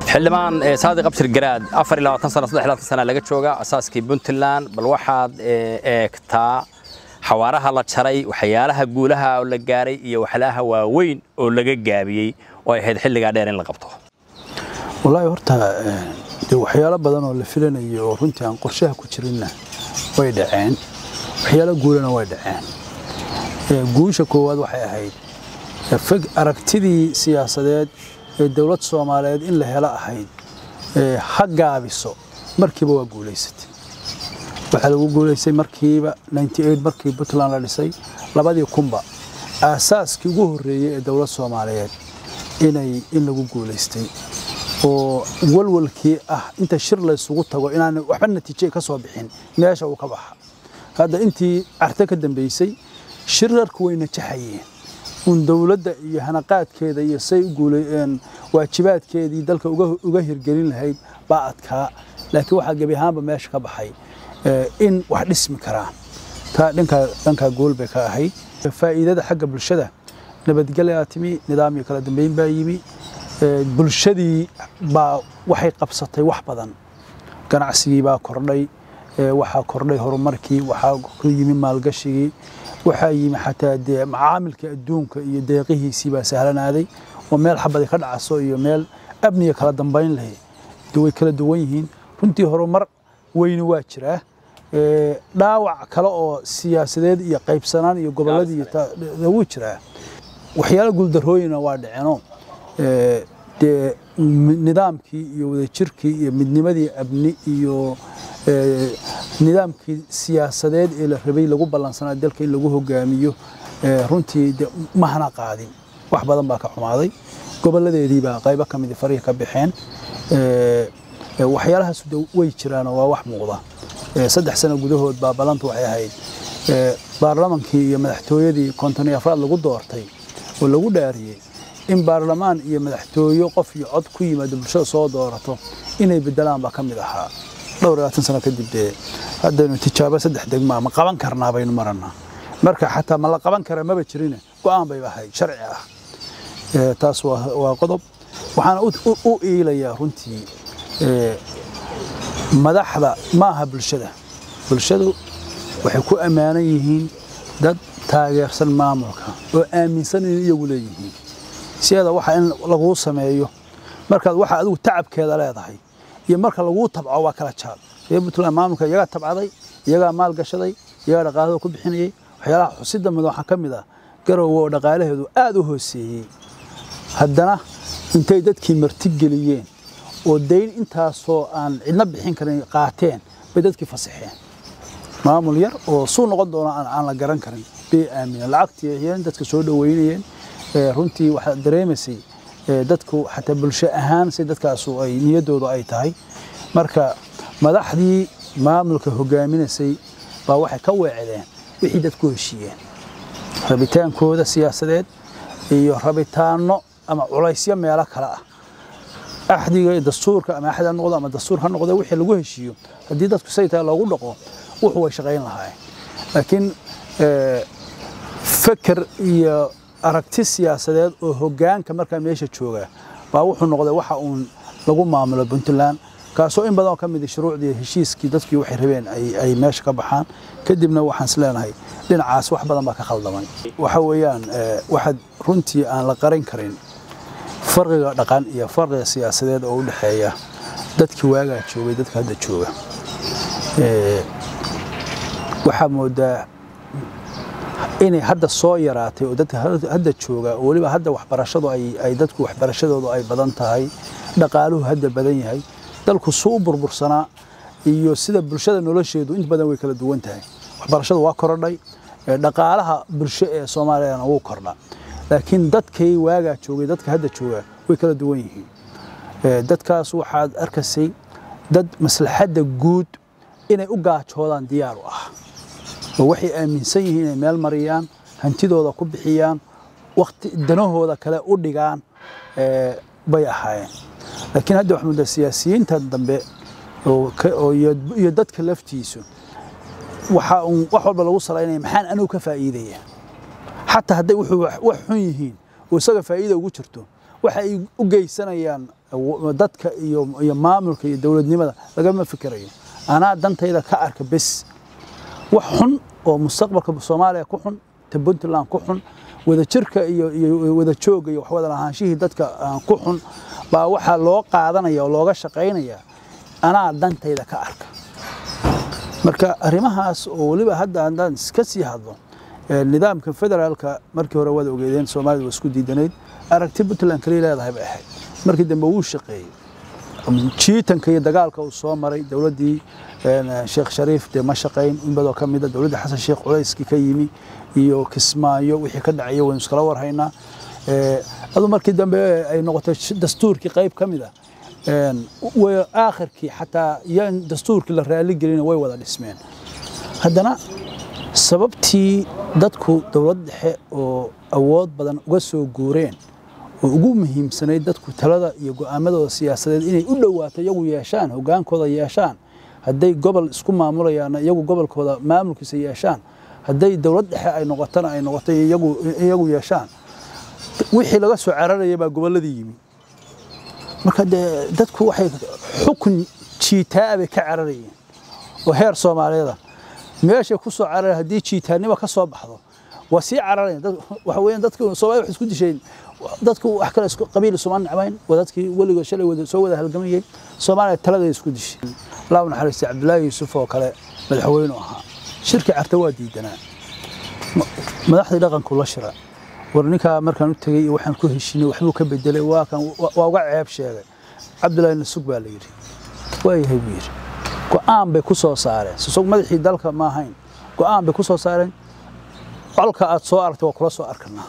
xildhibaan saadiq abshir garaad afar iyo labaatan sano saddex iyo labaatan sana laga jooga asaaskii puntland bal waxaad eegtaa xawaaraha la jaray waxyaalaha guulaha oo la gaaray iyo waxyaalaha waaweyn oo laga gaabiyey oo ay ahayd xilligaa dheer in la qabto wallaahi horta dee waxyaalo badan oo la filanayo oo runtii aan qorshaha ku jirinna way dhaceen waxyaalo guulana way dhaceen guusha koowaad waxay ahayd aragtidii siyaasadeed ee dowlad soomaaliyeed in la helo ahayd ha gaabiso markiiba waa guulaysatay waxaa lagu guulaystay markiiba markii puntland la dhisay labadii kunba aasaaskii ugu horreeyey ee dowlad soomaaliyeed inay in lagu guulaystay oo walwalkii ah inta shir laysugu tago inaan waxba natiije ka soo bixin meesha uu ka baxa hadda intii carte ka dambaysay shirarku way najaxayeen un dowladda iyo hanaqaadkeeda iyo say waajibaadkeedii dalka uga hirgelin lahayd baa adkaa laakiin waxaa gebi ahaanba meesha ka baxay in wax dhismi karaan taa dhankaa gool bay ka ahayd faa'iidada xagga bulshada nabadgelyaa timi nidaam iyo kala dambeyn baa yimi bulshadii baa waxay qabsatay wax badan ganacsigii baa kordhay waxaa kordhay horumarkii waxaa ku yimi maalgashigii waxaa yimi xataa dee macaamilka adduunka iyo deeqihiisii baa sahlanaaday oo meel xabadi ka dhacaso iyo meel amniga kala dambayn lahay way kala duwan yihiin runtii horumar weyni waa jiraa dhaawac kale oo siyaasadeed iyo qaybsanaan iyo gobolladii wuu jiraa waxyaalo guuldarrooyina waa dhaceenoo dee nidaamkii iyo wadajirkii iyo midnimadii abni iyo nidaamkii siyaasadeed ee la rabay lagu ballansanaa dalka in lagu hogaamiyo runtii de mahana qaadin wax badan baa ka xumaaday gobolladeedii baa qaybo ka midi farihi ka baxeen waxyaalahaas way jiraanoo waa wax muuqda saddex sano gudahood baa ballantu waxay ahayd baarlamankii iyo madaxtooyadii konton iyo afraad lagu doortay oo lagu dhaariyey in baarlamaan iyo madaxtooyo qof iyo cod ku yimaado bulshada soo doorato inay bedelaan baa ka mid ahaa dhowr iyo labaatan sano kadib dee haddaynu tijaabo saddex degmaa ma qaban karnaa baynu marannaa marka xataa ma la qaban kara maba jirine go'aan bayba ahayd sharci ah taas waa qodob waxaana u iilayaa runtii madaxda ma aha bulshada bulshadu waxay ku ammaanan yihiin dad taageersan maamulka oo aaminsan in iyagu leeyihiin sideeda waxa in laguu sameeyo markaad waxa adigu tacabkeeda leedahay iyo marka laguu tabco waa kala jaad reer puntland maamulka iyagaa tabcaday iyagaa maal gashaday iyagaa dhaqaalada ku bixinayay waxyaalaha xusida mid waxaa ka mid ah garowe oo dhaqaalaheedu aad u hooseeyey haddana intay dadkii martigeliyeen oo dayn intaasoo aan cidna bixin karin qaateen bay dadkii fasaxeen maamul yar oo suu noqon doono aan la garan karin bay aamineen lacagtii ayeen dadka soo dhoweynayeen runtii waxaad dareemaysay dadku xataa bulsho ahaan si dadkaasu ay niyaddoodu ay tahay marka madaxdii maamulka hogaaminaysay baa waxay ka weecdeen wixii dadku heshiiyeen rabitaankooda siyaasadeed iyo rabitaanno ama culaysyo meelo kale ah axdiga dastuurka ama axdi ha noqdo ama dastuur ha noqdo wixii lagu heshiiyo haddii dadku say tahay loogu dhaqo wuxuu way shaqayn lahaayeen laakiin feker iyo aragti siyaasadeed oo hoggaanka markaa meesha jooga baa wuxuu noqday waxa uun lagu maamulo puntland kaasoo in badan oo ka mid shuruucdii heshiiskii dadkii waxay rabeen ay meesha ka baxaan kadibna waxaan is leenahay dhinacaas wax badan baa ka khaldamay waxa weeyaan waxaad runtii aan la qaran karin farqiga dhaqan iyo farqiga siyaasadeed oo u dhexeeya dadkii waagaa joogay dadka hadda jooga waxaa moodaa inay hadda soo yaraatay oo dadka hadda jooga oo weliba hadda waxbarashadu ay dadku waxbarashadoodu ay badan tahay dhaqaaluhu hadda badan yahay dalku suu u burbursanaa iyo sida bulshada nolosheedu inta badan way kala duwan tahay waxbarashadu waa korodhay dhaqaalaha bulsho ee soomaaliyana wuu kordha laakiin dadkay waagaa joogay dadka hadda jooga way kala duwan yihiin dadkaas waxaad arkaysay dad maslaxadda guud inay u gaajoodaan diyaar u ah oo waxay aaminsan yihiin inay meel mariyaan hantidooda ku bixiyaan waqti danahooda kale u dhigaan bay ahaayeen laakiin hadda waxaa moodaa siyaasiyiintan dambe iyo dadka laftiisu waxa uun wax walba lagu salaynaya maxaan anigu ka faa'iidaya xataa hadday wuxuu wax xun yihiin oo isaga faa'iida ugu jirto waxa ay u geysanayaan dadka iyo iyo maamulka iyo dowladnimada lagama fikirayo anaa dantayda ka arka bes wax xun oo mustaqbalka soomaaliya ku xun ta puntland ku xun wadajirka iyo iyo wada jooga iyo wax wada lahaanshihii dadka ku xun baa waxaa loo qaadanaya oo looga shaqaynaya anaa dantayda ka arka marka arrimahaas oo weliba hadda haddaan iska sii hadlo nidaamka federaalka markii hore wada ogeedeen soomaalida waa isku diidanayd aragti puntland kaliya leedahay bay ahayd markii dambe wuu shaqeeyey jiitanka iyo dagaalka uu soo maray dowladdii sheekh shariif dee ma shaqayn in badoo ka mida dowladda xasan sheekh culayskii ka yimi iyo kismaayo wixii ka dhacaya waynu iskala warhaynaa adu markii dambe ay noqotay dastuurkii qayb ka mid a aakhirkii xataa yan dastuurkii la raaligelina way wada dhismeen haddana sababtii dadku dowlad dhexe oo awood badan uga soo guureen oo ugu muhiimsanayd dadku talada iyo go'aamadooda siyaasadeed inay u dhowaato iyagu yeeshaan hogaankooda yeeshaan hadday gobol isku maamulayaanna iyagu gobolkooda maamulkiisa yeeshaan hadday dowlad dhexe ay noqotona ay noqoto iyagu yeeshaan wixii laga soo cararaya baa gobolladii yimi marka dee dadku waxay xukun jiitaa bay ka cararayeen oo heer soomaaliyeeda meeshay ku soo carareen haddii jiitaannimo ka soo baxdo waa sii cararayeen waxa weeyaan dadku soomaalida waxay isku disheen dadku wax kale isku qabiil isuma nacbayn waa dadkii weligood shalay wada soo wada halgamayay soomaaliya taladay isku dishay allah u naxariistay cabdullaahi yuusuf oo kale madaxweynu ahaa shirki carta waa diidanaa madaxdii dhaqanku la shira war ninkaa markaan u tegey iyo waxaan ku heshinay waxbuu ka bedelay waa kan waa uga ceeb sheegay cabdullaahi nasug baa la yidhi waayahay buu yidhi go'aan bay ku soo saareen sisog madaxii dalka ma ahayn go'aan bay ku soo saareen colka aad soo aragtay waa kula soo arkanaa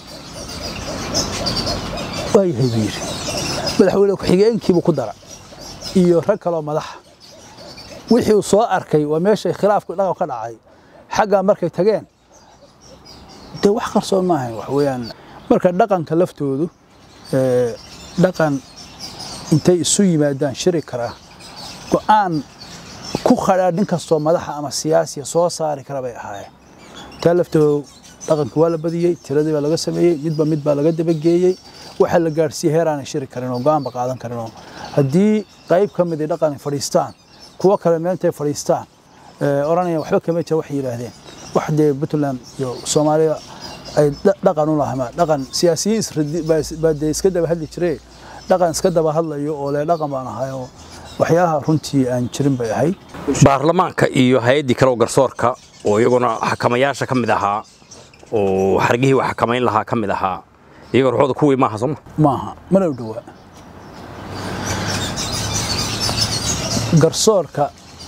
waayahay buu yidhi madaxweyne ku-xigeenkiibuu ku dara iyo rag kaloo madaxa wixii uu soo arkay waa meeshay khilaafku dhaqan ka dhacay xaggaa markay tageen dee wax qarsoon ma ahayn wax weeyaan marka dhaqanka laftoodu dhaqan intay isu yimaadaan shiri karaa go'aan ku khadhaa nin kastoo madaxa ama siyaasiya soo saari kara bay ahaayeen taa laftoodu dhaqanka waa la badiyey tiradii baa laga sameeyey midba mid baa laga dabageeyey waxaa la gaadhsiiyey heer aanay shiri karin oo go'aanba qaadan karin oo haddii qayb ka mid ay dhaqan fadhiistaan kuwo kale meeltay fadhiistaan odhanayaan waxba kama jira waxay yidhaahdeen wax dee puntland iyo soomaaliya ay dhaqan u lahamaa dhaqan siyaasiyiin baa dee iska daba hadli jiree dhaqan iska daba hadlayo oo le dhaqan baan ahay oo waxyaalaha runtii aan jirin bay ahayd baarlamaanka iyo hay-addii kale oo garsoorka oo iyaguna xakamayaasha ka mid ahaa oo xargihii wax xakamayn lahaa ka mid ahaa iyaga ruuxooda kuwii maaha sooma maaha mana u dhowaa garsoorka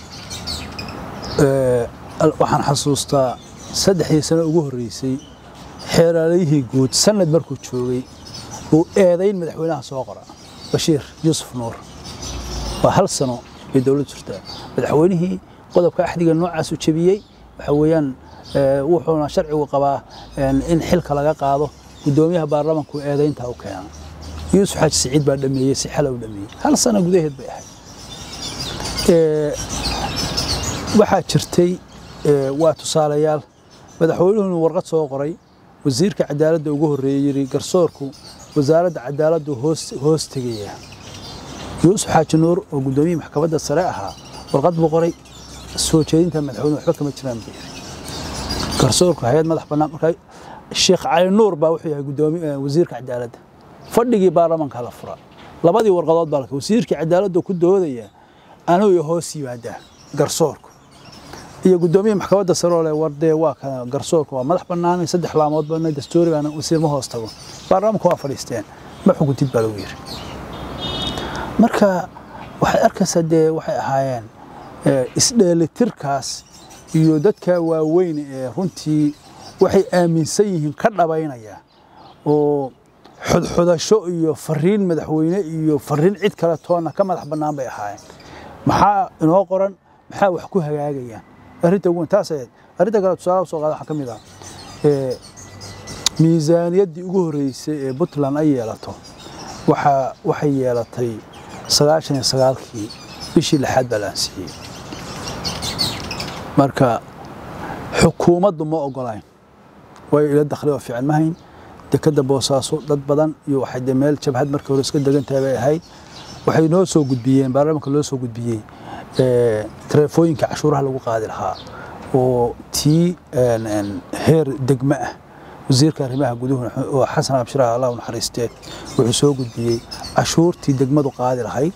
waxaan xasuustaa saddexdii sano ugu horreysay xeeraalayihii guud sanad markuu joogay uu eedayn madaxweynaha soo qora bashiir yuusuf nuur waa hal sano bay dowladdu jirtaa madaxweynihii qodobka axdiga noocaas u jebiyey waxa weeyaan wuxuuna sharcigu qabaa in xilka laga qaado guddoomiyaha baarlamanku eedayntaa u keena yuusuf xaaji siciid baa dhameeyey si xala u dhameeyey hal sano gudaheed bay ahayd waxaa jirtay waa tusaalayaal madaxweynuhuna warqad soo qoray wasiirka cadaaladda ugu horreeyey yidhi garsoorku wasaaradda cadaaladdu hoos tegaya yuusuf xaaji nuur oo guddoomiyihii maxkamadda sare ahaa warqad buu qoray soo jeedinta madaxweyne waxba kama jiraan buu yidhi garsoorku hay-ad madax bannaan markaa sheekh cali nuur baa wuxuu yahay guddoomiye wasiirka cadaaladda fadhigii baarlamanka la fura labadii warqadood baa wasiirkii cadaaladdu ku doodaya anuu hoos yimaadaa garsoorku iyo guddoomiye maxkamadda sare oo leh wardee waa kana garsoorku waa madax bannaanay saddex laamood bana dastuurigaana wasiir ma hoos tago baarlamanku waa fadhiisteen ma xukuntid baa lagu yidhi marka waxaad arkaysaa dee waxay ahaayeen isdheelitirkaas iyo dadka waaweyn ee runtii waxay aaminsan yihiin ka dhabaynaya oo xudxudasho iyo fariin madaxweyne iyo fariin cid kale toonna ka madax bannaan bay ahaayeen maxaa inoo qoran maxaa wax ku hagaagayaan arrinta ugu weyn taas ahayd arrinta kale tusaalaha soo qaada waxaa ka mid ah miisaaniyaddii ugu horreysay ee puntland ay yeelato waxaa waxay yeelatay sagaashan iyo sagaalkii bishii lixaad baa la ansiiyey marka xukuumaddu ma ogolayn way ila dakhli oo fiican ma hayn dekadda boosaaso dad badan iyo waxay dee meel jabhad markii hore iska degan tahay bay ahayd waxay noo soo gudbiyeen baarlamaanka loo soo gudbiyey taleefooyinka cashuuraha lagu qaadi lahaa oo tii heer degme ah wasiirka arrimaha guduhu oo xasan abshiraha allah u naxariistee wuxuu soo gudbiyey cashuurtii degmadu qaadi lahayd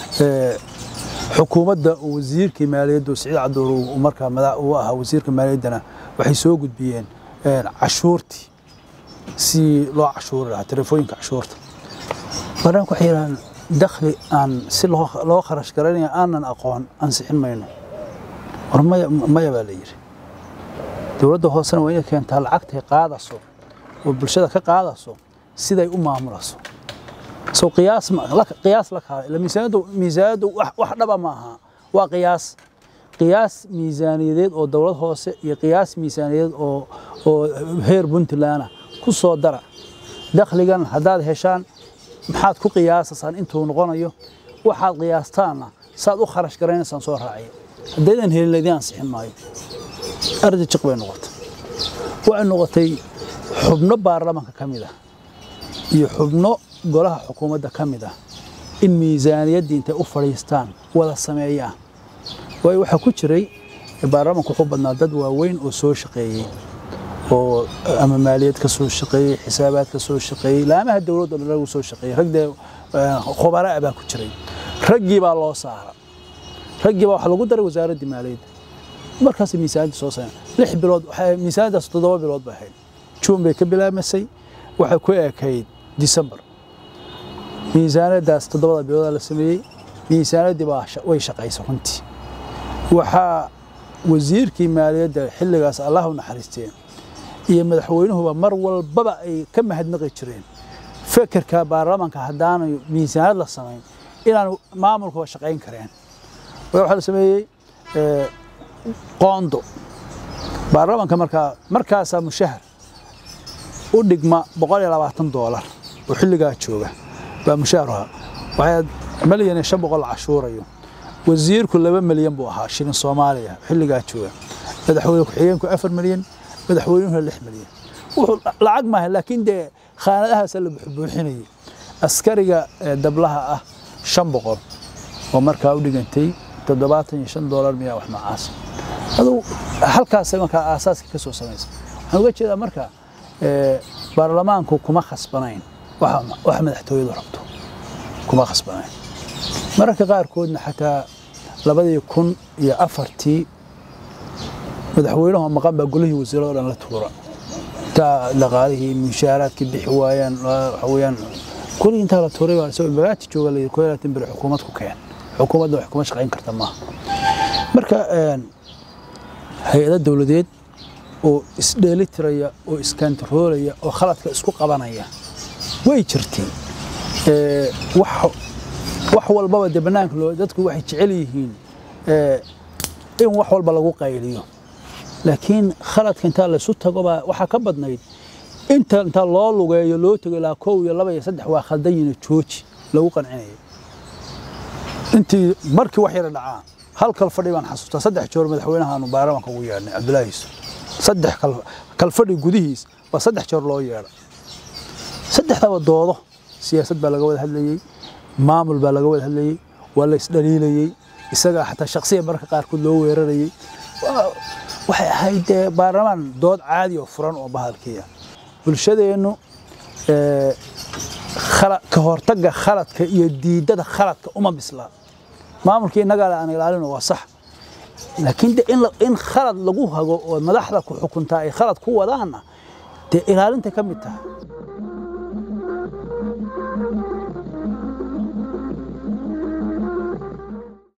xukuumadda oo wasiirkii maaliyadda siciid caduur uu markaa madax uu ahaa wasiirka maaliyaddana waxay soo gudbiyeen cashuurtii si loo cashuuri lahaa taleefooyinka cashuurta baarlamaanka waxay yidhahdeen dakhli aan si loo kharash garanaya aanan aqoon ansixin mayno war maya maya baa la yidhi dowladda hoosena waa inay keentaa lacagtay qaadaso oo bulshada ka qaadaso siday u maamulayso so qiyaas qiyaas la kaala ila miisaaniyaddu miisaaniyaddu wax dhaba ma aha waa qiyaas qiyaas miisaaniyadeed oo dowlad hoose iyo qiyaas miisaaniyadeed oo oo heer puntland ku soo dara dakhligan haddaad heshaan maxaad ku qiyaasasaan intuu noqonayo waxaad qiyaastaanna saad u kharash garanaysaan soo raaciya haddaydan helin laydin ansixin maayo ardi jiq bay noqotay waxay noqotay xubno baarlamaanka ka mid ah iyo xubno golaha xukuumadda ka mid ah in miisaaniyaddii intay u fadhiistaan wada sameeyaan waayo waxaa ku jiray baarlamaanku wuxuu badnaa dad waaweyn oo soo shaqeeyey oo ama maaliyad ka soo shaqeeyey xisaabaad ka soo shaqeeyey laamaha dowladda dhan lagu soo shaqeeyey rag dee khubaraa baa ku jiray raggii baa loo saara raggii baa waxaa lagu daray wasaaraddii maaliyadda markaas miisaaniyadda soo sameyn lix bilood miisaaniyaddaas toddoba bilood bay ahayd juun bay ka bilaabmasay waxay ku ekayd disembar miisaaniyaddaas toddobada bilooda la sameeyey miisaaniyaddii baa way shaqaysay runtii waxaa wasiirkii maaliyadda xilligaas allah u naxariisteen iyo madaxweynuhuba mar walbaba ay ka mahadnaqi jireen fekerka baarlamaanka haddaanay miisaaniyad la samayn inaan maamulkuba shaqayn kareen waxaa la sameeyey qoondo baarlamaanka markaa markaasaa mushahar u dhigma boqol iyo labaatan doolar oo xilligaa jooga baa mushahar ahaa waxaad malyan iyo shan boqol la cashuurayo wasiirku laba milyan buu ahaa shilin soomaaliya xilligaa jooga madaxweyne ku-xigeenku afar milyan madaxweynuhuna lix milyan wuxuu lacag maaha laakiin dee khaanadahaasa la buuxinayay askariga dablaha ah shan boqol oo markaa u dhigantay toddobaatan iyo shan doolar miyaa wax noocaas aduu halkaasay markaa aasaaska ka soo samaysa waxaan uga jeedaa marka baarlamaanku kuma khasbanayn waxa madaxtooyadu rabto kuma khasbanayn mararka qaarkoodna xataa labadii kun iyo afartii madaxweynuhu maqan baa golihii wasiirado dhan la tuura intaa dhaqaalihii mushaaraadkii bixi waayaan waxa weeyaan golihii intaa la tuuray baa isagoo magaati jooga la yidhi koo laatan beri xukuumad ku keen xukuumadda wax kuma shaqayn karta maaha marka hay-ado dowladeed oo isdheelitiraya oo iskantaroolaya oo khaladka isku qabanaya way jirtay wax walbaba dee bannaanka loo dadku waxay jecel yihiin in wax walba lagu qayliyo laakiin khaladka intaa laysu tago baa waxaa ka badnayd inta intaa loo lugeeyo loo tego ilaa kow iyo laba iyo saddex waa khaldan yihiin jooji lagu qancinayo intii markii wax yara dhacaa hal kal fadhi baan xasuustaa saddex joor madaxweynahaanu baarlamaanka ugu yeedhnay cabdullaahi yuusuf saddex kalfadhi gudihiis baa saddex joor loo yeedha saddexdaba doodo siyaasad baa laga wada hadlayey maamul baa laga wada hadlayey waa la isdhaliilayey isagaa xataa shaksiya mararka qaarkood loo weerarayey waxay ahayd dee baarlamaan dood caadi oo furan oo bahalkiya bulshadeennu ka hortagga khaladka iyo diidada khaladka uma bislaa maamulkii innagaa aan ilaalino waa sax laakiin de in khalad lagu hago oo madaxda ku xukuntaa ay khalad ku wadaanna dee ilaalinta ka mid tahay